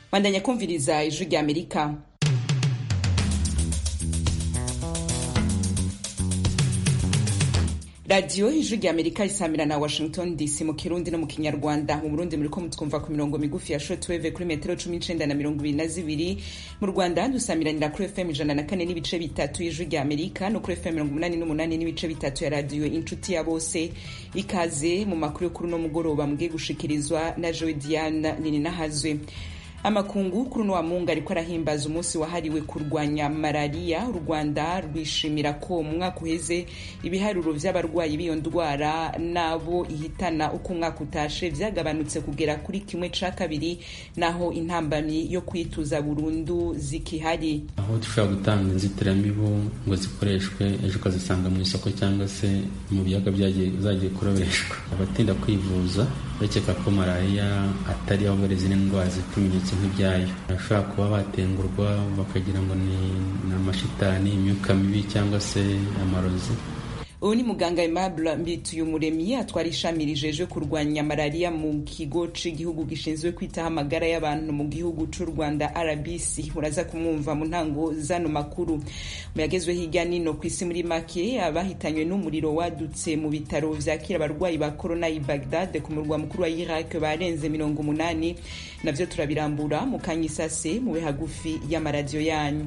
bandanya kumviriza ijwi rya amerika radiyo ijwi rya amerika risamira na washington dc mu kirundi no mu kinyarwanda mu burundi muriko mutwumva ku mirongo migufi ya shortwave kuri metero cumi n'icenda na mirongo ibiri na zibiri mu rwanda dusamiranira kuri fm ijana na kane n'ibice bitatu y'ijwi rya amerika no kuri fm mirongo umunani n'umunani n'ibice bitatu ya radiyo inshuti ya bose ikaze mu makuru yo kuri uno mugoroba mugiye gushikirizwa na joe diana nininahazwe amakungu kuri uno wa mungu ariko arahimbaza umunsi wahariwe kurwanya malariya u rwanda rwishimira ko mu mwaka uheze ibiharuro vy'abarwayi b'iyo ndwara n'abo ihitana uko umwaka utashe vyagabanutse kugera kuri kimwe ca kabiri naho intambamyi yo kwituza burundu zikihari aho dushobora gutanga inzitiramibu ngo zikoreshwe ejo ukazisanga mu isoko cyangwa se mu biyaga zagiye kurobeshwa abatinda kwivuza bakeka ko malariya atari ahubwo ari izindi ndwara zifite ibimenyetso nk'ibyayo bashobora kuba batengurwa bakagira ngo ni amashitani imyuka mibi cyangwa se amarozi ubu ni muganga aimable mbituyumuremyi atwara ishami rijejwe kurwanya malariya mu kigo c'igihugu gishinzwe kwitaho amagara y'abantu mu gihugu c'u rwanda rbc muraza kumwumva mu ntango zano makuru mu yagezwe hirya nino ku isi muri make abahitanywe n'umuriro wadutse mu bitaro vyakira abarwayi ba corona i bagdad ku murwa mukuru wa iraq barenze mirongo umunani navyo turabirambura mu kanya isase mube hagufi y'amaradiyo yanyu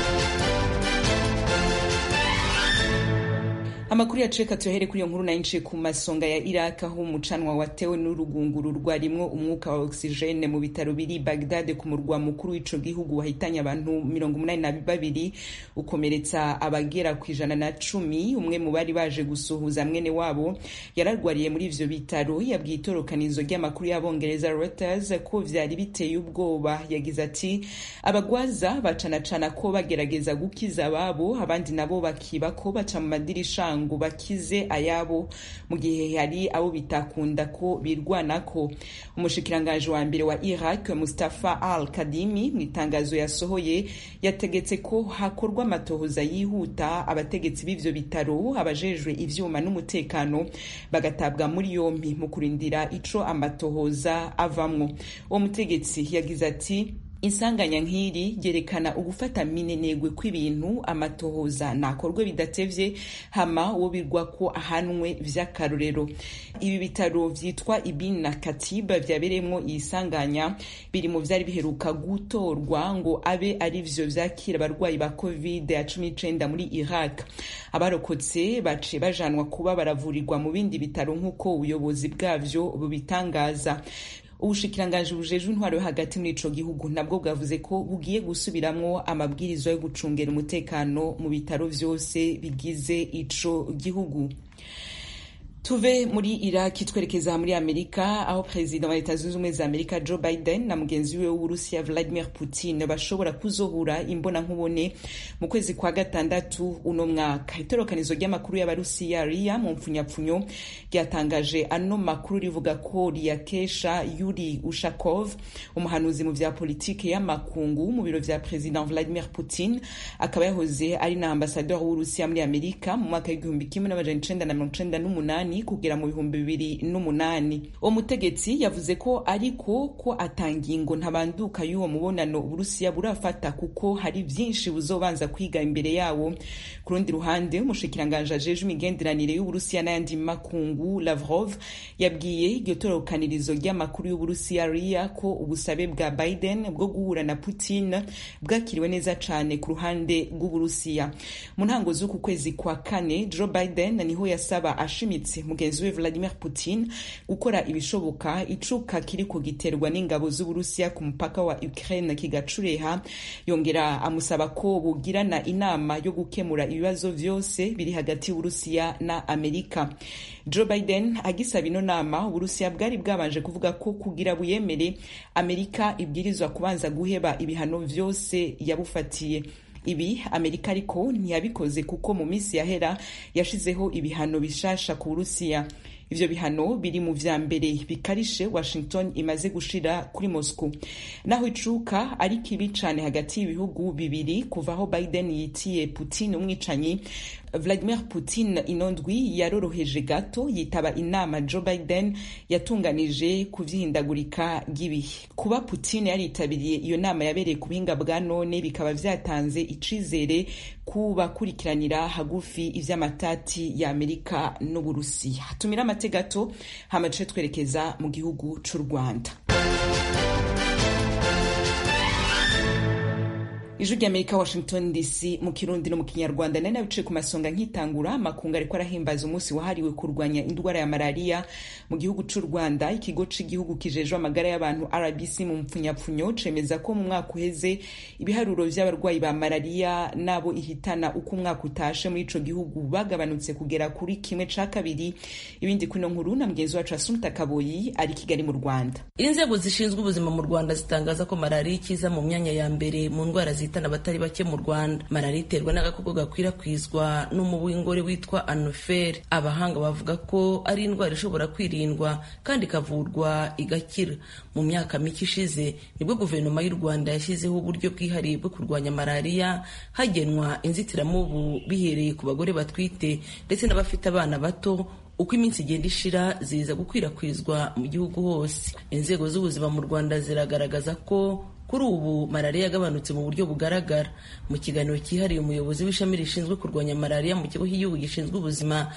amakuru yacu reka tuyahere kuri iyo nkuru nayo nciye ku masonga ya iraq aho umucanwa watewe n'urugunguru rwarimwo umwuka wa ogisijene mu bitaro biri bagdad ku murwa mukuru w'ico gihugu wahitanye abantu mirongo umunani na babiri ukomeretsa abagera ku ijana na cumi umwe mu bari baje gusuhuza mwene wabo yararwariye muri ivyo bitaro yabwiye itorokanizo ry'amakuru y'abongereza reuters ko vyari biteye ubwoba yagize ati abagwaza bacanacana ko bagerageza gukiza ababo abandi nabo bakiba ko baca mu madirisha ngo bakize ayabo mu gihe hari abo bitakunda ko birwanako umushikiranganji wa mbere wa iraq mustafa al kadimi mu itangazo yasohoye yategetse ko hakorwa amatohoza yihuta abategetsi b'ivyo bitaro abajejwe ivyuma n'umutekano bagatabwa muri yompi mu kurindira ico amatohoza avamwo uwo mutegetsi yagize ati insanganya nk'iri ryerekana ugufata minenegwe kw'ibintu amatohoza nakorwe bidatevye hama uwo birwa ko ahanwe vy'akarorero ibi bitaro vyitwa ibin na katiba vyabereyemwo iyi sanganya biri mu vyari biheruka gutorwa ngo abe ari vyo vyakira abarwayi ba covid ya cumi n'icenda muri iraq abarokotse baciye bajanwa kuba baravurirwa mu bindi bitaro nk'uko ubuyobozi bwavyo bubitangaza ubushikiranganji bujejwe intwaro yo hagati muri ico gihugu nabwo bwavuze ko bugiye gusubiramwo amabwirizwa yo gucungera umutekano mu bitaro vyose bigize ico gihugu tuve muri iraki twerekeza muri amerika aho perezida wa leta zunze ubumwe za amerika joe biden na mugenzi we w'uburusiya vladimir putin bashobora kuzohura imbona nkubone mu kwezi kwa gatandatu uno mwaka itorokanizo ry'amakuru y'abarusiya riya mu mpfunyapfunyo ryatangaje ano makuru rivuga ko riyakesha yuri ushakov umuhanuzi mu vya politike y'amakungu mu biro vya perezida vladimir putin akaba yahoze ari na ambasador w'uburusiya muri amerika mu mwaka w'igihumbi kimwe n'amajana icenda na mirongo icenda n'umunani kugera mu bihumbi bibiri n'umunani uwo mutegetsi yavuze ko ariko ko atangingo ntabanduka y'uwo mubonano uburusiya burafata kuko hari vyinshi buzobanza kwiga imbere yawo ku rundi ruhande umushikiranganji ajejwe imigenderanire y'uburusiya n'ayandi makungu lavrov yabwiye iryo torokanirizo ry'amakuru y'uburusiya riya ko ubusabe bwa biden bwo guhura na putin bwakiriwe neza cane ku ruhande rw'uburusiya mu ntango z'uku kwezi kwa kane joe biden niho yasaba ashimitse mugenzi we Vladimir Putin gukora ibishoboka icuka kiriko giterwa n'ingabo z'Uburusiya ku mupaka wa Ukraine kigacureha yongera amusaba ko bugirana inama yo gukemura ibibazo vyose biri hagati y'Uburusiya na Amerika Joe Biden agisaba ino nama Uburusiya bwari bwabanje kuvuga ko kugira buyemere Amerika ibwirizwa kubanza guheba ibihano vyose yabufatiye ibi amerika ariko ntiyabikoze kuko mu minsi yahera yashizeho ibihano bishasha ku burusiya ivyo bihano biri mu vya mbere bikarishe washington imaze gushira kuri moscow naho icuka ari kibi cane hagati y'ibihugu bibiri kuva aho biden yitiye putin umwicanyi vladimir putin inondwi yaroroheje gato yitaba inama joe biden yatunganije ku vyihindagurika ry'ibihe kuba putin yaritabiriye iyo nama yabereye ku buhinga bwa none bikaba vyatanze icizere ku bakurikiranira hagufi ivy'amatati ya amerika n'uburusiya tumira amate gato hama duce twerekeza mu gihugu c'u rwanda ijwi ry'amerika washington dc mu kirundi no mu kinyarwanda nari nabicaye ku masonga nkitangura makungu ariko arahimbaza umunsi wahariwe kurwanya indwara ya malariya mu gihugu c'u rwanda ikigo c'igihugu kijejwe amagara y'abantu rbc mu mpfunyapfunyo cemeza ko mu mwaka uheze ibiharuro vy'abarwayi ba malariya n'abo ihitana uko umwaka utashe muri ico gihugu bagabanutse kugera kuri kimwe ca kabiri ibindi kuno nkuru na mugenzi wacu asumta kaboyi ari kigali mu rwanda inzego zishinzwe ubuzima mu rwanda zitangaza ko malariya ikiza mu myanya ya mbere mu ndwara zihitana abatari bake mu rwanda malariya iterwa n'agakoko gakwirakwizwa n'umubu w'ingore witwa anoferi abahanga bavuga ko ari indwara ishobora kwirindwa kandi ikavurwa igakira mu myaka mike ishize nibwo guverinoma y'u rwanda yashyizeho uburyo bwihariye bwo kurwanya malariya hagenwa inzitiramubu bihereye ku bagore batwite ndetse n'abafite abana bato uko iminsi igenda ishira ziza gukwirakwizwa mu gihugu hose inzego z'ubuzima mu rwanda ziragaragaza ko kuri ubu malariya yagabanutse mu buryo bugaragara mu kiganiro cyihariye umuyobozi w'ishami rishinzwe kurwanya malariya mu kigo cy'igihugu gishinzwe ubuzima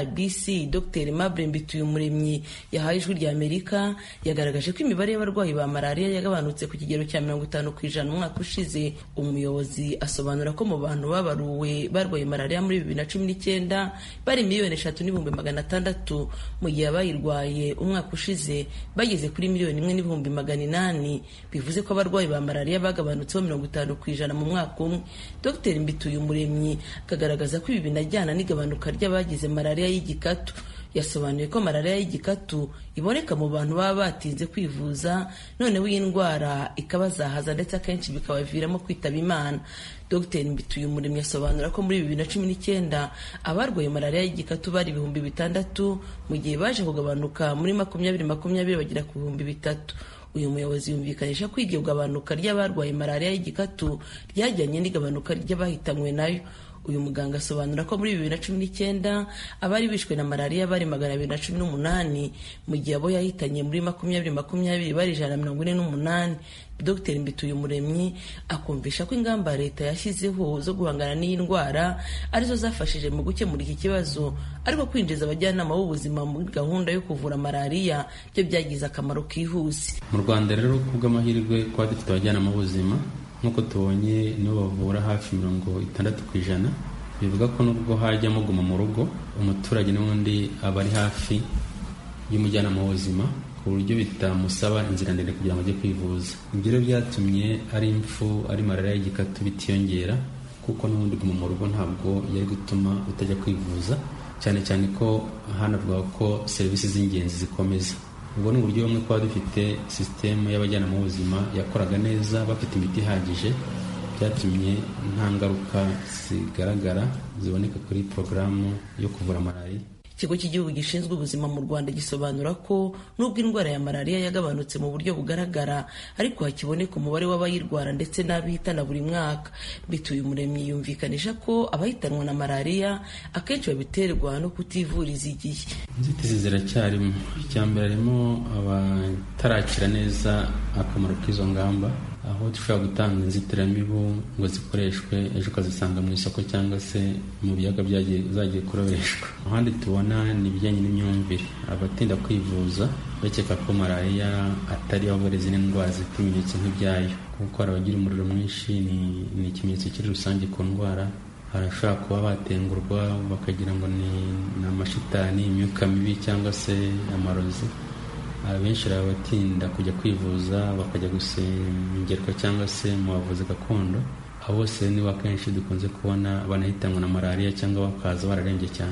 rbc dr mable mbituyumuremyi yahaye ijwi rya amerika yagaragaje ko imibare y'abarwayi ba malariya yagabanutse ku kigero cya mirongo itanu ku ijana umwaka ushize umuyobozi asobanura ko mu bantu babaruwe barwaye malariya muri bibiri na cumi n'icyenda bari miliyoni eshatu n'ibihumbi magana atandatu mu gihe abayirwaye umwaka ushize bageze kuri miliyoni imwe n'ibihumbi magana inani bivuze ko abarwayi abarwayi ba malariya bagabanutseho mirongo itanu ku ijana mu mwaka umwe dr mbituyumuremyi akagaragaza ko ibi binajyana n'igabanuka ry'abagize malariya y'igikatu yasobanuye ko malariya y'igikatu iboneka mu bantu baba batinze kwivuza noneho iyi ndwara ikabazahaza ndetse akenshi bikabaviramo kwitaba imana dr mbituyumuremyi asobanura ko muri bibiri na cumi n'icyenda abarwaye malariya y'igikatu bari ibihumbi bitandatu mu gihe baje kugabanuka muri makumyabiri makumyabiri bagera ku bihumbi bitatu uyu muyobozi yumvikanisha ko iryo gabanuka ry'abarwaye malariya y'igikatu ryajyanye n'igabanuka ry'abahitanywe nayo uyu muganga asobanura ko muri bibiri na cumi n'icyenda abari bishwe na malariya bari magana abiri na cumi n'umunani mu gihe abo yahitanye muri makumyabiri makumyabiri bari ijana na mirongo ine n'umunani dr mbituyumuremyi akumvisha ko ingamba leta yashyizeho zo guhangana n'iyi ndwara arizo zafashije mu gukemura iki kibazo ariko kwinjiza abajyanama b'ubuzima muri gahunda yo kuvura malariya byo byagize akamaro kihuse mu rwanda rero ku bw'amahirwe kuba dufite abajyanama b'ubuzima nk'uko tubonye nibo bavura hafi mirongo itandatu ku ijana bivuga ko nubwo hajyamo guma mu rugo umuturage n'ubundi aba ari hafi y'umujyanama w'ubuzima ku buryo bitamusaba inzira ndende kugira ngo ajye kwivuza ibyo rero byatumye ari impfu ari malariya y'igikatu bitiyongera kuko n'ubundi guma mu rugo ntabwo yari gutuma utajya kwivuza cyane cyane ko hanavuga ko serivisi z'ingenzi zikomeza ubwo ni uburyo bumwe kuba dufite sisitemu y'abajyanama b'ubuzima yakoraga neza bafite imiti ihagije byatumye nta ngaruka zigaragara ziboneka kuri porogaramu yo kuvura malariya ikigo cy'igihugu gishinzwe ubuzima mu rwanda gisobanura ko nubwo indwara ya malariya yagabanutse mu buryo bugaragara ariko hakiboneka umubare w'abayirwara ndetse n'abihitana buri mwaka bituye umuremyi yumvikanisha ko abahitanwa na malariya akenshi babiterwa no kutivuriza igihe inzitizi ziracyarimo icya mbere harimo abatarakira neza akamaro k'izo ngamba aho dushobora gutanga inzitiramibu ngo zikoreshwe ejo ukazisanga mu isoko cyangwa se mu biyaga zagiye kurobeshwa ahandi tubona ni ibijyanye n'imyumvire abatinda kwivuza bakeka ko malariya atari aho izindi ndwara zifite ibimenyetso nk'ibyayo kuko hari abagira umuriro mwinshi ni ikimenyetso kiri rusange ku ndwara harashobora kuba batengurwa bakagira ngo ni amashitani imyuka mibi cyangwa se amarozi abenshi batinda kujya kwivuza bakajya gusengerwa cyangwa se mu bavuzi gakondo abo bose nibo akenshi dukunze kubona banahitanwa na malariya cyangwa bakaza bararembye cyane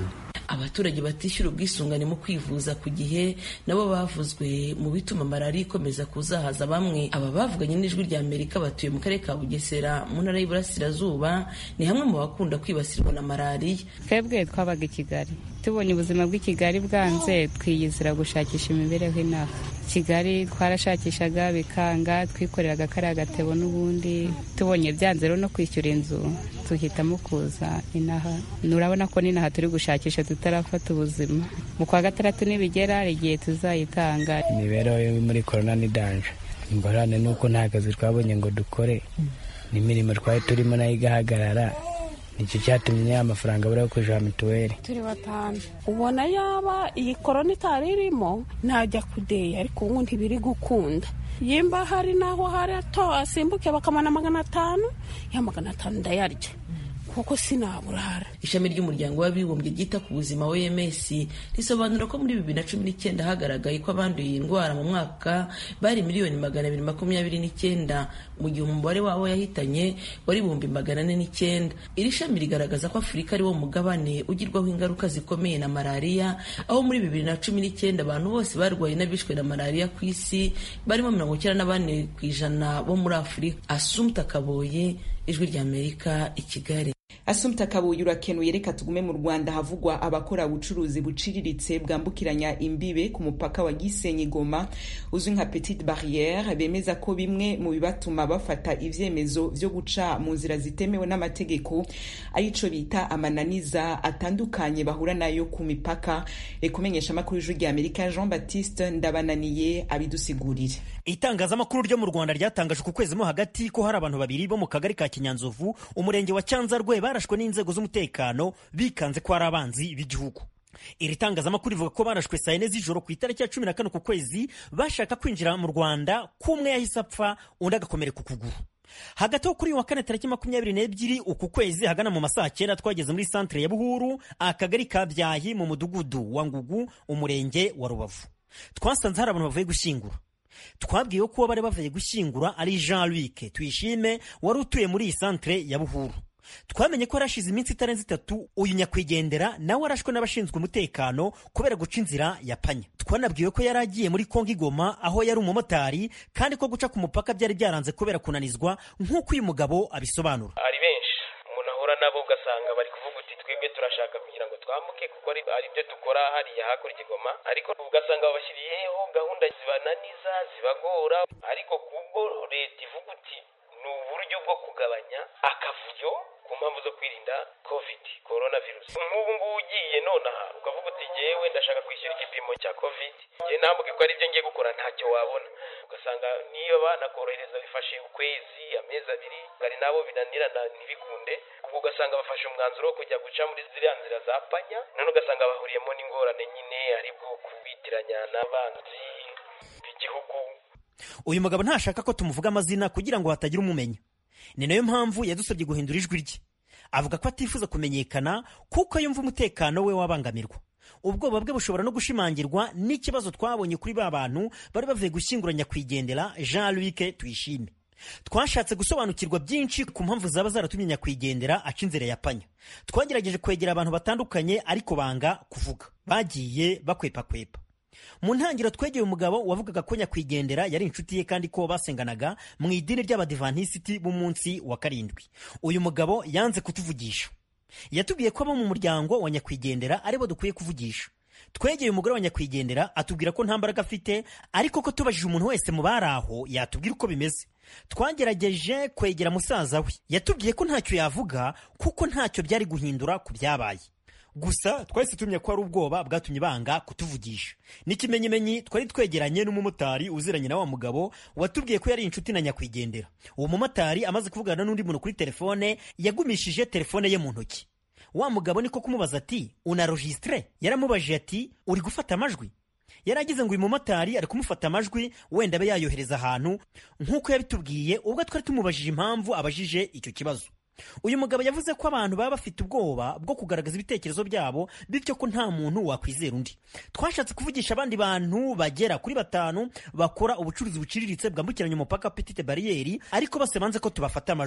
abaturage batishyura ubwisungane mu kwivuza ku gihe nabo bavuzwe mu bituma malariya ikomeza kuzahaza bamwe aba bavuganye n'ijwi rya amerika batuye mu karere ka bugesera mu ntara y'iburasirazuba ni hamwe mu bakunda kwibasirwa na malariya twebwe twabaga i kigali tubonye ubuzima bw'i kigali bwanze twiyizira gushakisha imibereho inaha kigali twarashakishaga bikanga twikoreraga kariya gatebo n'ubundi tubonye byanze rero no kwishyura inzu tuhitamo kuza inaha urabona ko n'inaha turi gushakisha tutarafata ubuzima mu kwa gatandatu nibigera hari igihe tuzayitanga imibereho yo muri korona ni danje ingorane ni uko nta kazi twabonye ngo dukore n'imirimo twari turimo nayo igahagarara nicyo cyatumye ya mafaranga abura yo kujya mituweli turi batanu ubona yaba iyi korona itari irimo ntajya kudeya ariko ubu ntibiri gukunda yimba hari n'aho hari ato asimbuke bakamana magana atanu ya magana atanu ndayarya kuko sinaburara ishami ry'umuryango w'abibumbye ryita ku buzima OMS risobanura ko muri bibiri na cumi n'icyenda hagaragaye ko abanduye iyi ndwara mu mwaka bari miliyoni magana abiri makumyabiri n'icyenda mu gihe umubare wabo yahitanye wari ibihumbi magana ane n'icyenda iri shami rigaragaza ko afurika ari wo mugabane ugirwaho ingaruka zikomeye na malariya aho muri bibiri na cumi n'icyenda abantu bose barwaye n'abishwe na malariya ku isi barimo mirongo icyenda na bane ku ijana bo muri afurika asumta kaboye ijwi ry'amerika i kigali asumta kabuye urakenuye reka tugume mu rwanda havugwa abakora ubucuruzi buciriritse bwambukiranya imbibe ku mupaka wa gisenyi goma uzwi nka petite barriere bemeza ko bimwe mu bibatuma bafata ivyemezo vyo guca mu nzira zitemewe n'amategeko arico bita amananiza atandukanye bahura nayo ku mipaka rekumenyesha amakuru y'ijwi rya amerika jean baptiste ndabananiye abidusigurire itangazamakuru ryo mu rwanda ryatangaje ku kwezi mo hagati ko hari abantu babiri bo mu kagari ka kinyanzovu umurenge wa cyanzarwe barashwe n'inzego z'umutekano bikanze ko ari abanzi b'igihugu iri tangazamakuru rivuga ko barashwe saa yine z'ijoro ku itariki ya cumi na kane ku kwezi bashaka kwinjira mu rwanda k'umwe yahise apfa undi agakomereka ukuguru hagati aho kuri uyu wa kane tariki makumyabiri n'ebyiri uku kwezi hagana mu masaha cyenda twageze muri santere ya buhuru akagari ka byahi mu mudugudu wa ngugu umurenge wa rubavu twasanze hari abantu bavuye gushyingura twabwiwe ko bari bavuye gushyingura ari jean luc tuyishime wari utuye muri iyi santere ya buhuru twamenye ko yarashize iminsi itarenze itatu uyu nyakwigendera nawe arashwe n'abashinzwe umutekano kubera guca inzira ya panya twanabwiwe ko yari agiye muri kongo igoma aho yari umumotari kandi ko guca ku mupaka byari byaranze kubera kunanizwa nk'uko uyu mugabo abisobanura ari benshi umuntu ahura nabo ugasanga bari kuvuga uti twebwe turashaka kugira ngo twambuke kuko ari byo dukora hariya hakurya igoma ariko ugasanga babashyiriyeho gahunda zibananiza zibagora ariko kubwo leta ivuga uti ni uburyo bwo kugabanya akavuyo ku mpamvu zo kwirinda covid corona virus nk'ubu ngubu ugiye nonaha ukavuga uti ngewe ndashaka kwishyura igipimo cya covid ngewe ntambuke ko aribyo ngiye gukora ntacyo wabona ugasanga niyo banakorohereza bifashe ukwezi amezi abiri hari nabo binanirana ntibikunde ubwo ugasanga bafashe umwanzuro wo kujya guca muri ziriya nzira za panya none ugasanga bahuriyemo n'ingorane nyine aribwo kubitiranya n'abanzi b'igihugu uyu mugabo ntashaka ko tumuvuga amazina kugira ngo hatagira umumenya ni nayo mpamvu yadusabye guhindura ijwi rye avuga ko atifuza kumenyekana kuko yumva umutekano we wabangamirwa ubwoba bwe bushobora no gushimangirwa n'ikibazo twabonye kuri ba bantu bari bavuye gushyingura nyakwigendera jean luc tuyishime twashatse gusobanukirwa byinshi ku mpamvu zaba zaratumye nyakwigendera aca inzira ya panya twagerageje kwegera abantu batandukanye ariko banga kuvuga bagiye bakwepakwepa mu ntangiriro twegeye umugabo wavugaga ko nyakwigendera yari inshuti ye kandi ko basenganaga mu idini ry'abadivantisiti b'umunsi wa karindwi uyu mugabo yanze kutuvugisha yatubwiye ko abo mu muryango wa nyakwigendera aribo dukwiye kuvugisha twegeye umugore wa nyakwigendera atubwira ko nta mbaraga afite ariko ko tubajije umuntu wese mu bari aho yatubwira uko bimeze twagerageje kwegera musaza we yatubwiye ko ntacyo yavuga kuko ntacyo byari guhindura ku byabaye gusa twahise tumenya ko ari ubwoba bwatumye banga kutuvugisha n'ikimenyimenyi twari twegeranye n'umumotari uziranye na wa mugabo watubwiye ko yari inshuti na nyakwigendera uwo mumotari amaze kuvugana n'undi muntu kuri telefone yagumishije telefone ye mu ntoki wa mugabo niko kumubaza ati unarojisitire yaramubajije ati uri gufata amajwi yari agize ngo uyu mumotari ari kumufata amajwi wenda abe yayohereza ahantu nk'uko yabitubwiye ubwo twari tumubajije impamvu abajije icyo kibazo uyu mugabo yavuze ko abantu baba bafite ubwoba bwo kugaragaza ibitekerezo byabo bityo ko nta muntu wakwizera undi twashatse kuvugisha abandi bantu bagera kuri batanu bakora ubucuruzi buciriritse bwambukiranya umupaka petite bariyeri ariko bose banze ko tubafata amajwi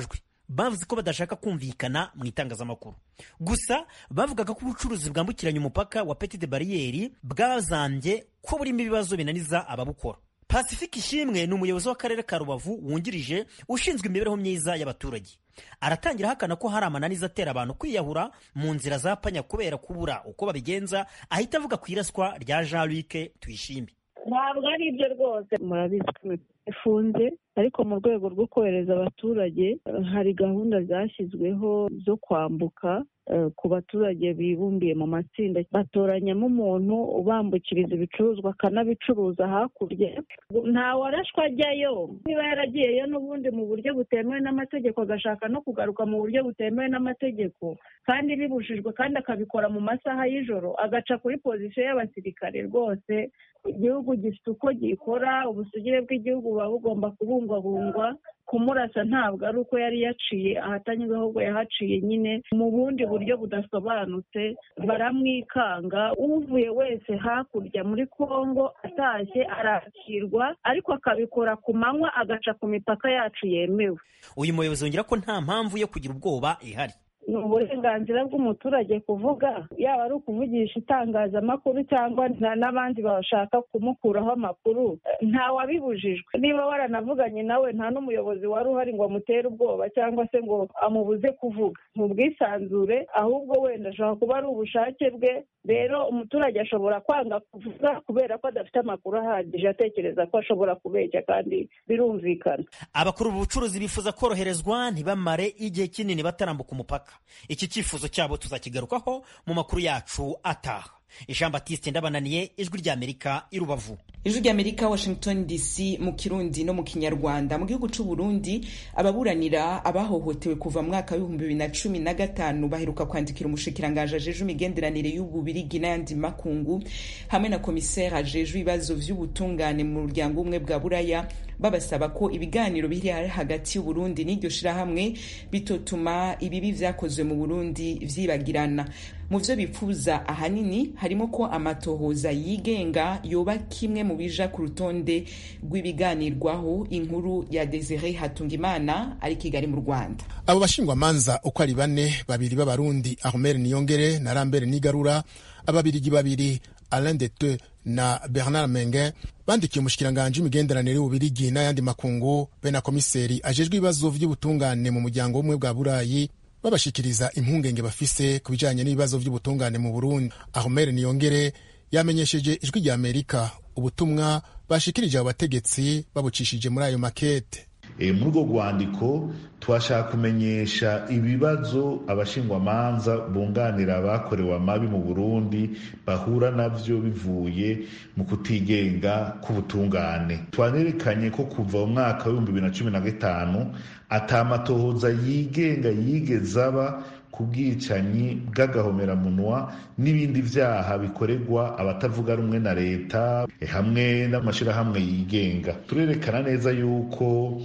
bavuze ko badashaka kumvikana mu itangazamakuru gusa bavugaga ko ubucuruzi bwambukiranya umupaka wa petite bariyeri bwazambye ko burimo ibibazo binaniza ababukora pacifique ishimwe ni umuyobozi w'akarere ka rubavu wungirije ushinzwe imibereho myiza y'abaturage aratangira ahakana ko hari amananiza atera abantu kwiyahura mu nzira za panya kubera kubura uko babigenza ahita avuga ku iraswa rya jean luc tuyishime ntabwo ari ibyo rwose murabizi ko imipaka ifunze ariko mu rwego rwo kohereza abaturage hari gahunda zashyizweho zo kwambuka ku baturage bibumbiye mu matsinda batoranyamo umuntu ubambukiriza ibicuruzwa akanabicuruza hakurya nta warashwa ajyayo niba yaragiyeyo n'ubundi mu buryo butemewe n'amategeko agashaka no kugaruka mu buryo butemewe n'amategeko kandi bibujijwe kandi akabikora mu masaha y'ijoro agaca kuri pozisiyo y'abasirikare rwose igihugu gifite uko gikora ubusugire bw'igihugu buba bugomba kubungwabungwa kumurasa ntabwo ari uko yari yaciye ahatanyuze ahubwo yahaciye nyine mu bundi buryo budasobanutse baramwikanga uvuye wese hakurya muri kongo atashye arakirwa ariko akabikora ku manywa agaca ku mipaka yacu yemewe uyu muyobozi yongera ko nta mpamvu yo kugira ubwoba ihari ni uburenganzira bw'umuturage kuvuga yaba ari ukuvugisha itangazamakuru cyangwa n'abandi bashaka kumukuraho amakuru ntawabibujijwe niba waranavuganye nawe nta n'umuyobozi wari uhari ngo amutere ubwoba cyangwa se ngo amubuze kuvuga mu bwisanzure ahubwo wenda ashobora kuba ari ubushake bwe rero umuturage ashobora kwanga kuvuga kubera ko adafite amakuru ahagije atekereza ko ashobora kubeshya kandi birumvikana abakuru b'ubucuruzi bifuza koroherezwa ntibamare igihe kinini batarambuka umupaka iki cyifuzo cyabo tuzakigarukaho mu makuru yacu ataha jean batiste ndabananiye ijwi ry'amerika i rubavu ijwi ry'amerika washington dc mu kirundi no mu kinyarwanda mu gihugu cy'u burundi ababuranira abahohotewe kuva mu mwaka w'ibihumbi bibiri na cumi na gatanu baheruka kwandikira umushikiranganji ajejwe imigenderanire y'ububirigi n'ayandi makungu hamwe na komiseri ajejwe ibibazo vy'ubutungane mu muryango umwe bwa buraya babasaba ko ibiganiro biri hagati y'uburundi n'iryo shirahamwe bitotuma ibibi vyakozwe mu burundi vyibagirana mu vyo bipfuza ahanini harimo ko amatohoza yigenga yoba kimwe mu bija ku rutonde rw'ibiganirwaho inkuru ya Desire Hatungimana ari Kigali mu Rwanda abo bashingwamanza uko ari bane babiri b'abarundi Armel Niyongere na Lambert Nigarura ababirigi babiri Alain Dete na Bernard Menge bandikiye umushikiranganji w'imigenderanire y'ububirigi n'ayandi makungu be na komiseri ajejwe ibibazo vy'ubutungane mu muryango w'ubumwe bwa burayi babashikiriza impungenge bafise ku bijanye n'ibibazo vy'ubutungane mu burundi ahomere niyongere yamenyesheje ijwi rya amerika ubutumwa bashikirije abo bategetsi babucishije muri ayo makete muri urwo rwandiko twashaka kumenyesha ibibazo abashingwamanza bunganira abakorewe amabi mu burundi bahura navyo bivuye mu kutigenga k'ubutungane twanerekanye ko kuva mu mwaka w'ibihumbi bibiri na cumi na gatanu atamatohoza yigenga yigeze aba ku bwicanyi bw'agahomeраmunwa n'ibindi vyaha bikorerwa abatavuga rumwe na leta hamwe n'amashirahamwe yigenga turerekana neza yuko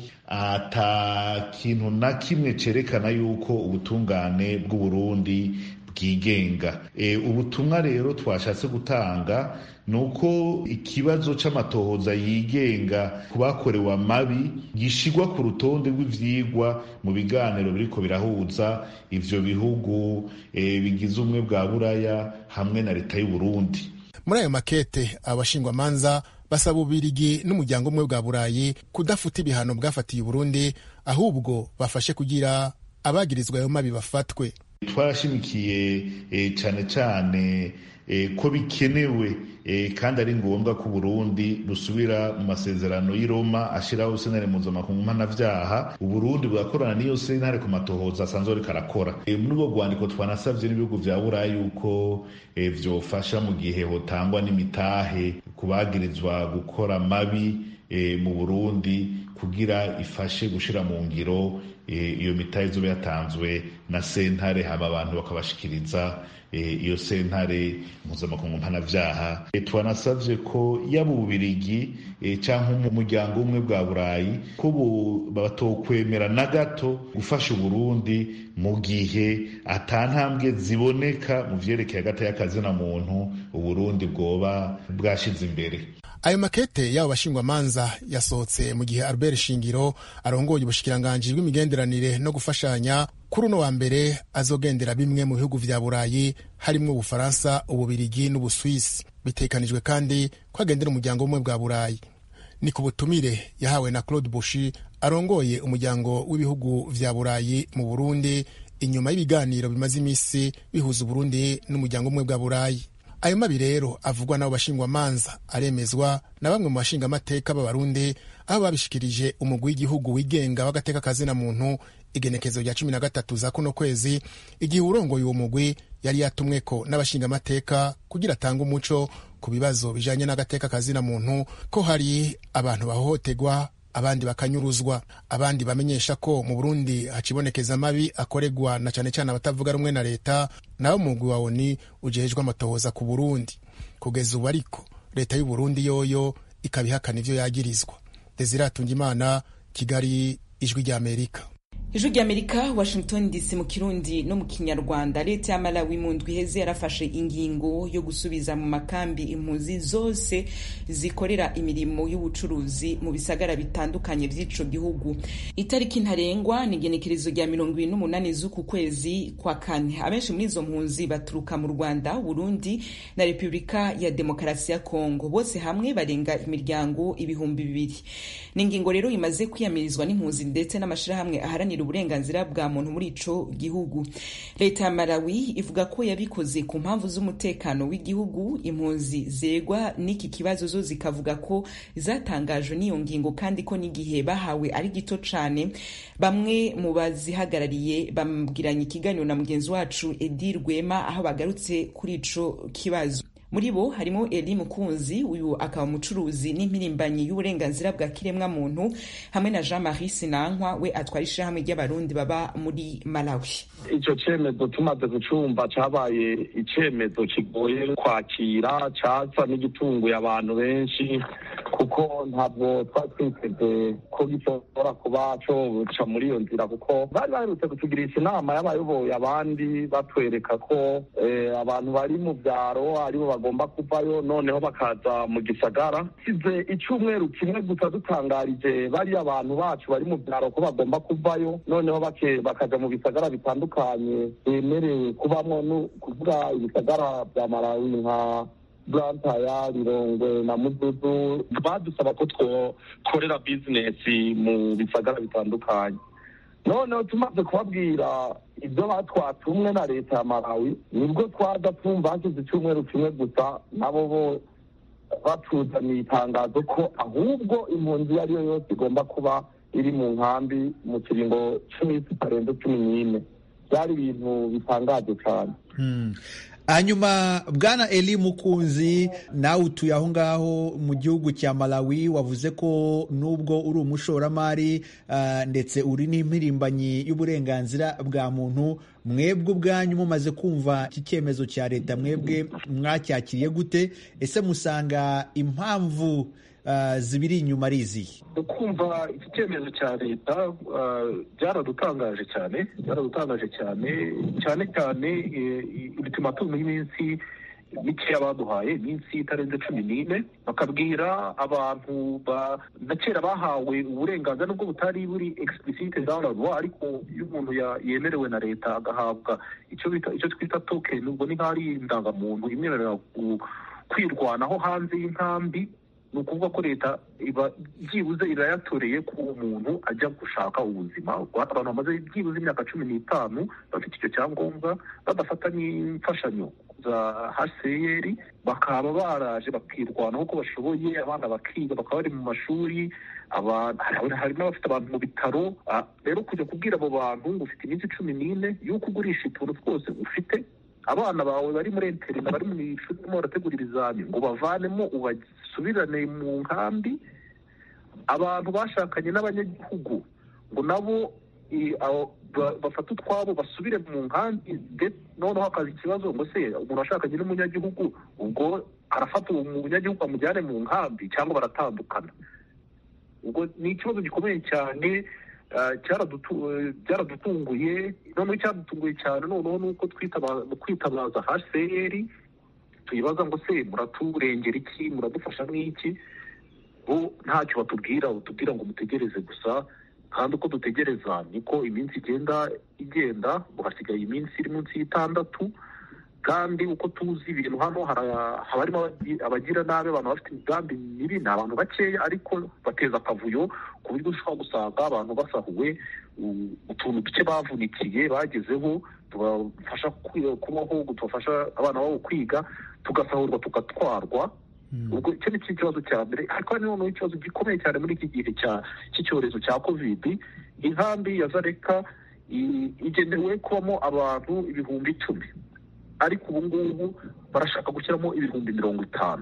ata kintu na kimwe cerekana yuko ubutungane bw'uburundi bwigenga e, ubutumwa rero twashatse gutanga ni uko ikibazo c'amatohoza yigenga ku bakorewe amabi gishigwa ku rutonde rw'ivyigwa mu biganiro biriko birahuza ivyo bihugu e, bigize ubumwe bwa buraya hamwe na leta y'uburundi muri ayo makete abashingwamanza basaba ububirigi n'umuryango umwe bwa burayi kudafuta ibihano bwafatiye uburundi ahubwo bafashe kugira abagirizwa ayo mabi bafatwe twarashimikiye cyane cyane ko bikenewe kandi ari ngombwa ko uburundi busubira mu masezerano y'i roma ashyiraho senare mpuzamakungu mpanabyaha uburundi bugakorana n'iyo sentare ku matohoza asanzwe ariko arakora muri ubwo rwandiko twanasabye n'ibihugu bya buraya yuko byofasha mu gihe hotangwa n'imitahe ku bagirizwa gukora mabi mu burundi kugira ifashe gushyira mu ngiro iyo mitahe izuba yatanzwe na sentare hama abantu bakabashikiriza iyo sentare mpuzamakungu mpanabyaha twanasabye ko yaba ububirigi cyangwa umuryango umwe bwa burayi ko batokwemera na gato gufasha uburundi mu gihe atantambwe ziboneka mu vyerekeye hagati y'akazi na muntu uburundi bwoba bwashize imbere ayo makete y'abo bashingwamanza yasohotse mu gihe albert shingiro arongoye ubushikiranganji bw'imigenderanire no gufashanya kuri uno wa mbere azogendera bimwe mu bihugu vya burayi harimwo ubufaransa ububirigi n'ubuswisi bitekanijwe kandi ko agendera umuryango w'ubumwe bwa burayi ni ku butumire yahawe na claude bushi arongoye umuryango w'ibihugu vya burayi mu burundi inyuma y'ibiganiro bimaze iminsi bihuza uburundi n'umuryango w'ubumwe bwa burayi ayo mabi rero avugwa n'abo bashingwamanza aremezwa na bamwe mu bashingamateka b'abarundi aho babishikirije umugwi w'igihugu wigenga w'agateka kazina muntu igenekezo rya cumi na gatatu za kuno kwezi igihe urongoye uwo mugwi yari yatumweko n'abashingamateka kugira atange umuco ku bibazo bijanye n'agateka kazina muntu ko hari abantu bahohoterwa abandi bakanyuruzwa abandi bamenyesha ko mu burundi hacibonekeza amabi akorerwa na cane cane abatavuga rumwe na leta nabo mugwi wa oni ujejwe amatohoza ku burundi kugeza ubu ariko leta y'uburundi yoyo ikabihakana ivyo yagirizwa desire atungimana kigali ijwi ry'amerika ijwi ry'amerika washington dc mu kirundi no mu kinyarwanda leta ya malawi mu ndwi iheze yarafashe ingingo yo gusubiza mu makambi impunzi zose zikorera imirimo y'ubucuruzi mu bisagara bitandukanye vy'ico gihugu itariki ntarengwa ni igenekerezo rya mirongo ibiri n'umunani z'uku kwezi kwa kane abenshi muri izo mpunzi baturuka mu rwanda burundi na repubulika ya demokarasi ya kongo bose hamwe barenga imiryango ibihumbi bibiri ni ingingo rero imaze kwiyamirizwa n'impunzi ndetse n'amashirahamwe aharanira uburenganzira bwa muntu muri ico gihugu leta ya malawi ivuga ko yabikoze ku mpamvu z'umutekano w'igihugu impunzi zegwa n'iki kibazo zo zikavuga ko zatangajwe n'iyo ngingo kandi ko n'igihe bahawe ari gito cane bamwe mu bazihagarariye bambwiranye ikiganiro na mugenzi wacu edi rwema aho bagarutse kuri ico kibazo muri bo harimo eli mukunzi uyu akaba umucuruzi n'impirimbanyi y'uburenganzira bwa kiremwa muntu hamwe na jean marie sinankwa we atwara ishirahamwe ry'abarundi baba muri malawi icyo cyemezo tumaze gucumba cyabaye icyemezo kigoye kwakira cyasa n'igitunguye abantu benshi kuko ntabwo twari twiteze ko gishobora kuba coca muri iyo nzira kuko bari baherutse kutugirisha inama y'abayoboye abandi batwereka ko abantu bari mu byaro aribo bagomba kuvayo noneho bakaza mu gisagara size icyumweru kimwe gusa dutangarije bariya abantu bacu bari mu byaro ko bagomba kuvayo noneho bakaja mu bisagara bitandukanye bemerewe kubamo no kuvuga ibisagara bya malawi nka burantaya rirongwe na mududu badusaba ko twokorera bizinesi mu bisagara bitandukanye noneho tumaze kubabwira ibyo batwatumwe na leta ya malawi nibwo twaza twumva hashize icyumweru kimwe gusa nabo bo batuzaniye itangazo ko ahubwo impunzi iyo ari yo yose igomba kuba iri mu nkambi mu kiringo cy'iminsi itarenze cumi n'ine byari ibintu bitangaje cyane hanyuma bwana eli mukunzi nawe utuye aho ngaho mu gihugu cya malawi wavuze ko nubwo uri umushoramari ndetse uri n'impirimbanyi y'uburenganzira bwa muntu mwebwe ubwanyu mumaze kumva iki cyemezo cya leta mwebwe mwacyakiriye gute ese musanga impamvu zibiri inyuma ari izihe kumva iki cyemezo cya leta byaradutangaje cyane byaradutangaje cyane cyane cyane ultimatum y'iminsi mikeya baduhaye iminsi itarenze cumi n'ine bakabwira abantu na kera bahawe uburenganzira nubwo butari buri explicite dans la loi ariko iyo umuntu yemerewe na leta agahabwa icyo bita icyo twita token ubwo ni nk'aho ari indangamuntu imwemerera kwirwanaho hanze y'inkambi ni ukuvuga ko leta iba byibuze irayatoreye ko uwo muntu ajya gushaka ubuzima abantu bamaze byibuze imyaka cumi n'itanu bafite icyo cyangombwa badafata n'imfashanyo za hcr bakaba baraje bakirwanaho uko bashoboye abana bakiga bakaba bari mu mashuri hari n'abafite abantu mu bitaro rero kujya kubwira abo bantu ngo ufite iminsi cumi n'ine y'uko ugurisha utuntu twose ufite abana bawe bari muri interina bari mu ishuri barimo barategura ibizami ngo bavanemo ubasubirane mu nkambi abantu bashakanye n'abanyagihugu ngo nabo bafate utwabo basubire mu nkambi noneho hakaza ikibazo ngo se umuntu washakanye n'umunyagihugu ubwo arafata uwo munyagihugu amujyane mu nkambi cyangwa baratandukana ubwo ni ikibazo gikomeye cyane byaradutunguye noneho icyadutunguye cyane noneho ni uko kwitabaza hcr tuyibaza ngo se muraturengera iki muradufasha nk'iki bo ntacyo batubwira batubwira ngo mutegereze gusa kandi uko dutegereza niko iminsi igenda igenda ngo hasigaye iminsi iri munsi y'itandatu kandi uko tuzi ibintu hano hara- haba harimo abagi- abagira nabi abantu bafite imigambi mibi ni abantu bakeya ariko bateza akavuyo ku buryo ushobora gusanga abantu basahuwe u- utuntu duke bavunikiye bagezeho tubafasha kwi- kubaho tubafasha abana babo kwiga tugasahurwa tugatwarwa ubwo icyo ni cyo kibazo cya mbere ariko hari noneho ikibazo gikomeye cyane muri iki gihe cya cy'icyorezo cya kovidi inkambi ya zareka i- igenewe kubamo abantu ibihumbi icumi ariko ubu ngubu barashaka gushyiramo ibihumbi mirongo itanu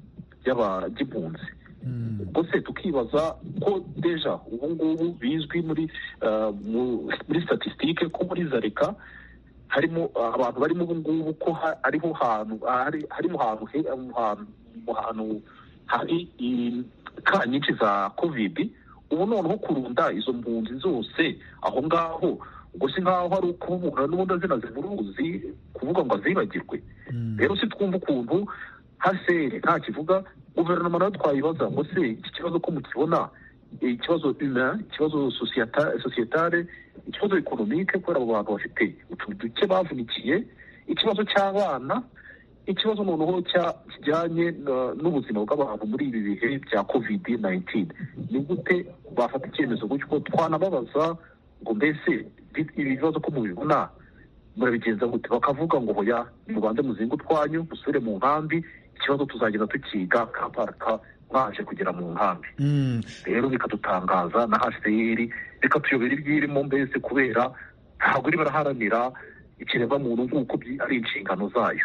by'impunzi ubwo se tukibaza ko deja ubu ngubu bizwi muri ah, mu- muri statisitike ko muri zareka harimo ah, abantu barimo ubu ngubu ko ha- ariho hantu hari harimo hantu he- mu hantu mu hantu hari i- ka nyinshi za kovidi ubu noneho kurunda izo mpunzi zose aho ngaho ubwo si nkaho hari ukubura n'ubundi azina zimuruzi kuvuga ngo azibagirwe rero si twumva ukuntu haseri nta kivuga guverinoma nayo twayibaza ngo se iki kibazo ko mukibona eh, ikibazo humain ikibazo societa- societale ikibazo ekonomike kubera abo bantu bafite utuntu duke bavunikiye ikibazo cy'abana ikibazo noneho cya- kijyanye na- n'ubuzima bw'abantu muri ibi bihe bya covid 19 ni gute bafata icyemezo gutyo twanababaza ngo mbese bi- ibi bibazo ko mubibona murabigenza gute bakavuga ngo hoya mubanze muzinga utwanyu musubire mu nkambi ikibazo tuzagenda tukiga kaparaka mwaje kugera mu nkambi rero bikadutangaza na hcr bikatuyobera ibyirimo mbese kubera ntabwo iri baraharanira ikiremwamuntu nk'uko byi- ari inshingano zayo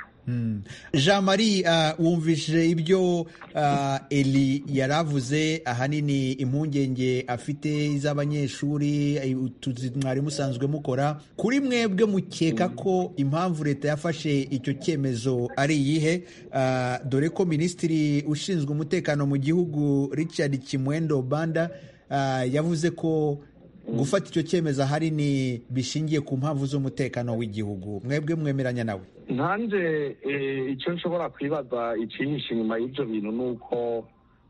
jean marie uh, wumvise ibyo uh, eli yaravuze ahanini impungenge afite iz'abanyeshuri eh, utuzi mwari musanzwe mukora kuri mwebwe mukeka ko impamvu leta yafashe icyo cyemezo ari iyihe uh, dore ko minisitiri ushinzwe umutekano mu gihugu richard kimwendo banda uh, yavuze ko gufata icyo cyemezo ahanini bishingiye ku mpamvu z'umutekano w'igihugu mwebwe mwemeranya nawe nkanjye eh, icyo nshobora kwibaza icyihishe inyuma y'ibyo bintu ni uko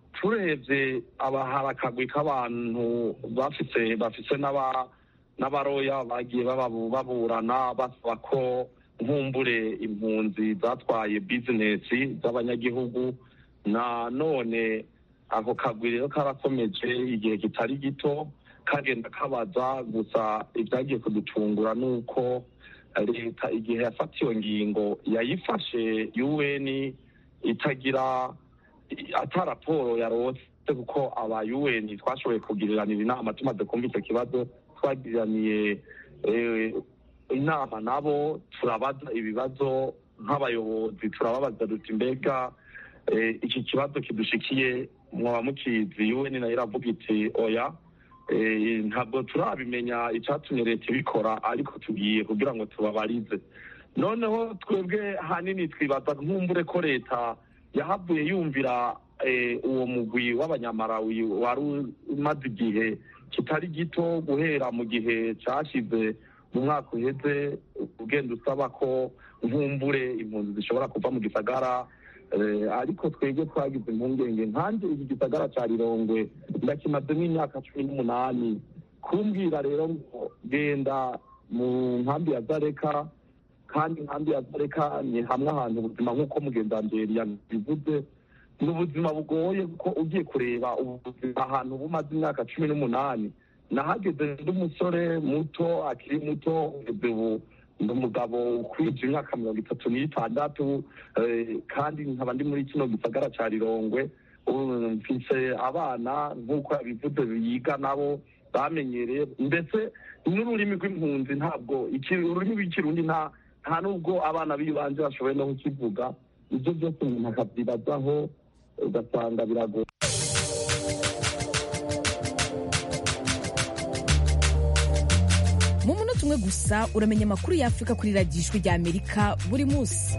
turebye aba hari akagwi k'abantu bafise bafise n'aba n'abaroya bagiye bababu- baburana basaba ko nkumbure impunzi zatwaye bizinesi z'abanyagihugu na none ako kagwi rero karakomeje igihe kitari gito kagenda kabaza gusa ibyagiye kudutungura ni uko leta igihe yafata iyo ngingo yayifashe un itagira ata raporo yarose kuko aba un twashoboye kugiriranira inama tumaze kumva icyo kibazo twagiraniye eh, inama nabo turabaza ibibazo nk'abayobozi turababaza duti mbega eh, iki kibazo kidushikiye mwaba mukizi un nayo iravuga iti oya Eh, ntabwo turabimenya icyatumye leta ibikora ariko tugiye kugira ngo tubabarize noneho twebwe hanini twibaza nkumbure ko leta yahavuye yumvira eh, uwo mugwi w'abanyamarawi wari umaze igihe kitari gito guhera mu gihe cyashize mu mwaka uheze ugenda usaba ko nkumbure impunzi zishobora kuva mu gisagara Eh, ariko twebwe twagize impungenge nkanjye iki gisagara cya rirongwe ndakimazemo imyaka cumi n'umunani kumbwira rero ngo genda mu nkambi ya zareka kandi inkambi ya zareka ni hamwe ahantu ubuzima nk'uko mugendanzeri yabivuze ni ubuzima bugoye kuko ugiye kureba ubuzima ahantu bumaze imyaka cumi n'umunani nahageze ndi umusore muto akiri muto ugeze ubu ndi umugabo ukwije imyaka mirongo itatu n'itandatu eh, kandi nkaba ndi muri kino gisagara cya rirongwe ubu mfise abana nk'uko yabivuze biga nabo bamenyereye ndetse n'ururimi rw'impunzi ntabwo iki- ururimi rw'ikirundi nta nta nubwo abana b'ibanze bashoboye no kukivuga ibyo byose umuntu akabyibazaho ugasanga biragoye mu munota umwe gusa uramenya amakuru y'afurika kuri radiyo ijwi rya amerika buri munsi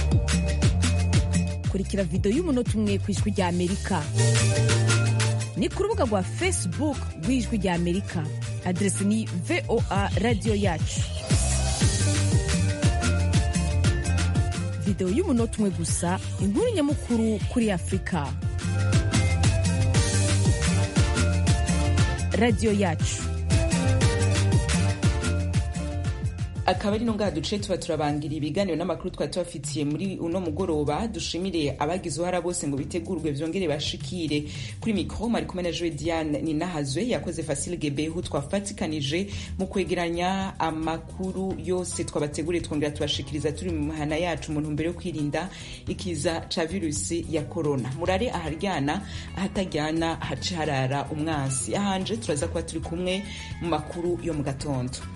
kurikira videwo y'umunota umwe ku ijwi rya amerika ni ku rubuga rwa facebook rw'ijwi rya amerika aderesi ni voa radiyo yacu videwo y'umunota umwe gusa inkuru nyamukuru kuri afurika radiyo yacu akaba ari no ngaha duce tuba turabangira ibiganiro n'amakuru twari tubafitiye muri uno mugoroba dushimire abagize uruhara bose ngo bitegurwe vyongere bashikire kuri mikro mari kumwe na Joe Diane Ninahazwe yakoze Facile Gebehu twafatikanije mu kwegeranya amakuru yose twabateguriye twongera tubashikiriza turi mu mahana yacu mu ntumbero yo kwirinda ikiza ca virusi ya corona murare aharyana ahatajyana hace harara umwansi ahanje turaza kuba turi kumwe mu makuru yo mu gatondo